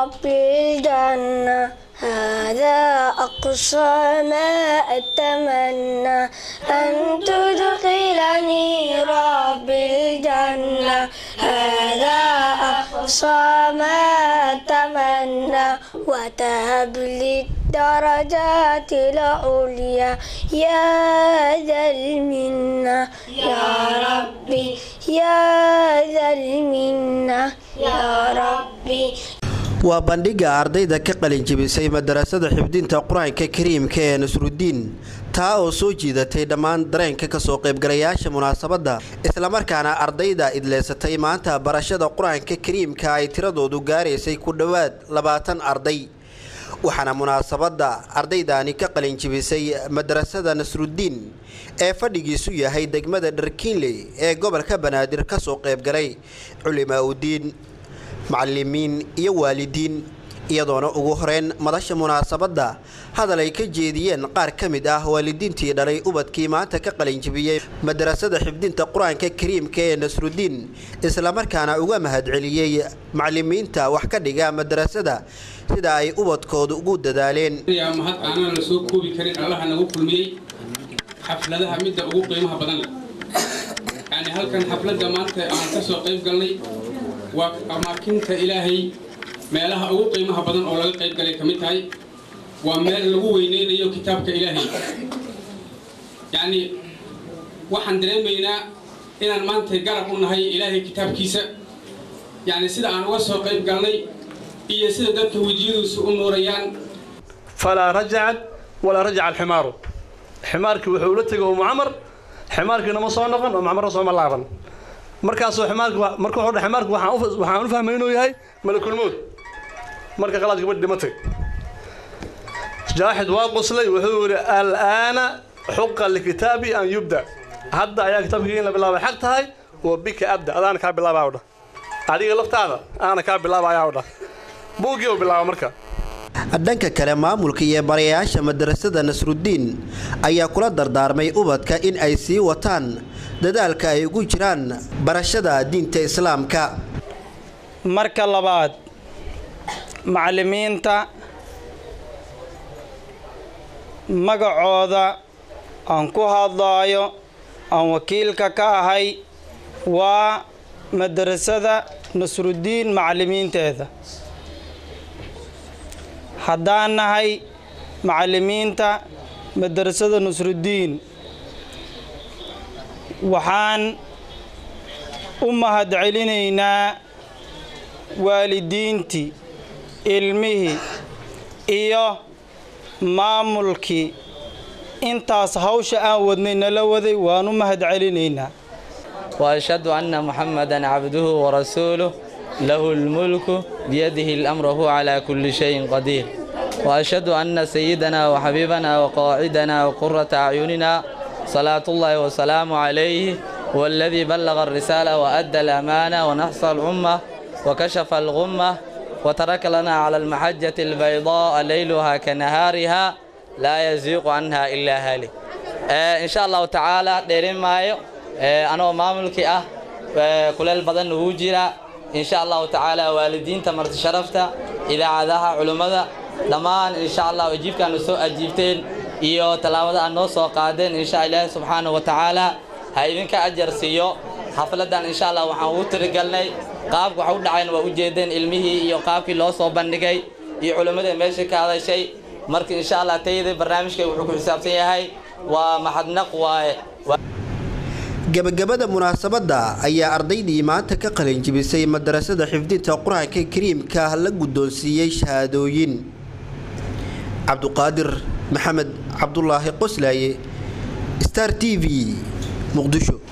رب الجنة هذا أقصى ما أتمنى أن تدخلني رب الجنة هذا أقصى ما أتمنى وتهب لي الدرجات العليا يا ذا المنة يا ربي يا ذا المنة يا ربي waa bandhigga ardayda ka qalinjibisay madarasada xifdinta qur-aanka kariimka ee nasrudiin taa oo soo jiidatay dhammaan dareenka kasoo qaybgalayaasha munaasabadda islamarkaana ardayda idleysatay maanta barashada qur-aanka kariimka ay tiradoodu gaaraysay ku dhowaad labaatan arday waxaana munaasabadda ardaydaani ka qalinjibisay madarasada nasrudiin ee fadhigiisu yahay degmada dharkiinley ee gobolka banaadir kasoo qaybgalay culimaa udiin macalimiin iyo waalidiin iyadoona ugu horeyn madasha munaasabadda hadal ay ka jeediyeen qaar ka mid ah waalidiintii dhalay ubadkii maanta ka qalinjibiyey madarasada xifdinta qur-aanka kariimka ee nasrudiin islamarkaana uga mahadceliyey macalimiinta wax ka dhiga madarasada sida ay ubadkooda ugu dadaaleen mahad aanan la soo koobi karin allaha nagu kulmiyey xafladaha midda ugu qiimaha badan leh yani halkan xafladda maanta aan ka soo qayb galnay waa amaakinta ilaahay meelaha ugu qiimaha badan oo laga qayb galay ka mid tahay waa meel lagu weyneynayo kitaabka ilaahay yacni waxaan dareemaynaa inaan maanta garab u nahay ilaahay kitaabkiisa yacni sida aan uga soo qayb galnay iyo sida dadka wejiyaduusu u nuurayaan falaa rajacad walaa rajaca alximaaru ximaarkii wuxuu ula tegay umu camar ximaarkiina ma soo noqon oo macmarna sooma laaban markaasoo ximaarki marka wuxuu dhahay ximaarki waxaan u waxaan u fahmay inuu yahay malakulmood marka qalaad gabadh dhimatay jaaxid waa qoslay wuxuu yidhi al'aana xuqa likitaabi an yubda hadda ayaa kitaabkii in la bilaabay xaq tahay wa bika abda adaana kaa bilaabaa odha adiga laftaada aana kaa bilaaba ayaa odha buuggii uu bilaaba marka dhanka kale maamulka iyo barayaasha madarasada nasrudiin ayaa kula dardaarmay ubadka in ay sii wataan dadaalka ay ugu jiraan barashada diinta islaamka marka labaad macallimiinta magacooda aan ku hadlaayo aan wakiilka ka ahay waa madarasada nasrudiin macallimiinteeda haddaan nahay macallimiinta madarasada nasrudiin waxaan u mahadcelinaynaa waalidiintii ilmihii iyo maamulkii intaas hawsha aan wadnay nala waday waan u mahadcelinaynaa وأشهد أن محمدا عبده ورسوله له الملك بيده الأمر وهو على كل شيء قدير وأشهد أن سيدنا وحبيبنا وقاعدنا وقرة أعيننا صلاة الله وسلام عليه والذي بلغ الرسالة وأدى الأمانة ونحصى الأمة وكشف الغمة وترك لنا على المحجة البيضاء ليلها كنهارها لا يزيغ عنها إلا هالك آه إن شاء الله تعالى ديرين مايو آه أنا ماملكي أه آه كل البدن وجرا إن شاء الله تعالى والدين تمرت شرفته إذا عذاها علماء دمان إن شاء الله أجيب كانوا سوء أجيبتين iyo tallaabada aan noo soo qaadeen insha ilaahi subxaana wa tacaala ha idinka ajar siiyo xafladan insha allah waxaan ugu tirigalnay qaabka wax u dhacayn waa ujeedeen ilmihii iyo qaabkii loo soo bandhigay iyo culimmadii meesha ka hadashay marka insha allah tayada barnaamijka wuxuu ku xisaabsan yahay waa maxadnaq waaye gabagabada munaasabadda ayaa ardaydii maanta ka qalinjibisay madarasada xifdinta qur-aanka kariimka la guddoonsiiyey shahaadooyin cabduqaadir maxamed cabdulaahi qoslaaye star t v muqdisho